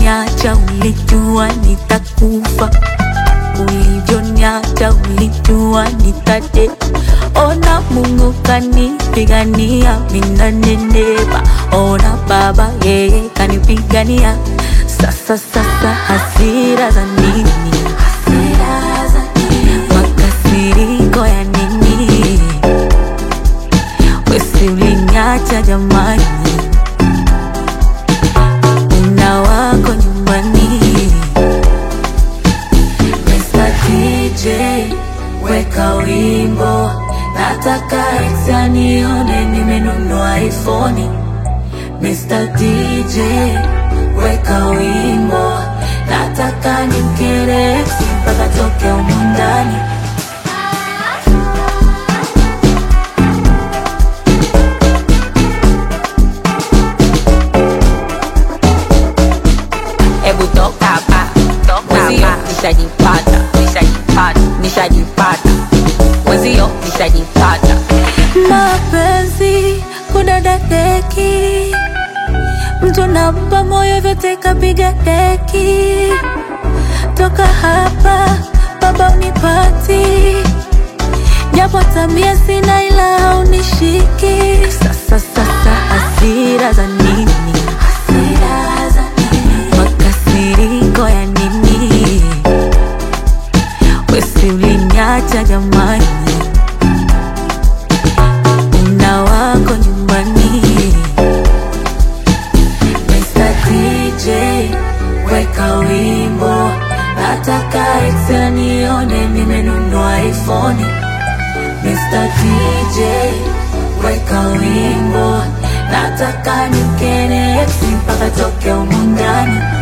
ulivyoniacha ulijua nitakufa, ulivyoniacha ulijua nitate. Ona Mungu kanipigania, mina nenepa. Ona Baba yeye kanipigania. Sasa sasa hasira za nini? Hasira za nini? Makasiriko ya nini? Wesi uliniacha jamani, una wako nyumbani. Mr. DJ weka wimbo, nataka ex anione nimenunua iPhone. Mr. DJ weka wimbo, nataka nimkere ex mpaka toke humu ndani. Hebu toka hapa, mwenzio nishajipata, nishajipata, nishajipata, mwenzio nishajipata. mapenzi kudada deki, mtu nampa moyo vyote kapiga deki. Toka hapa baba unipati, japo tabia sina ila haunishiki. Sasa sasa hasira za nini? Hasira za nini? Makasiriko ya nini? Wesi uliniacha jamani una wako nyumbani. Mr. DJ weka wimbo, nataka ex anione nimenunua iPhone. Mr. DJ weka wimbo, nataka nimkene ex mpaka toke humu ndani.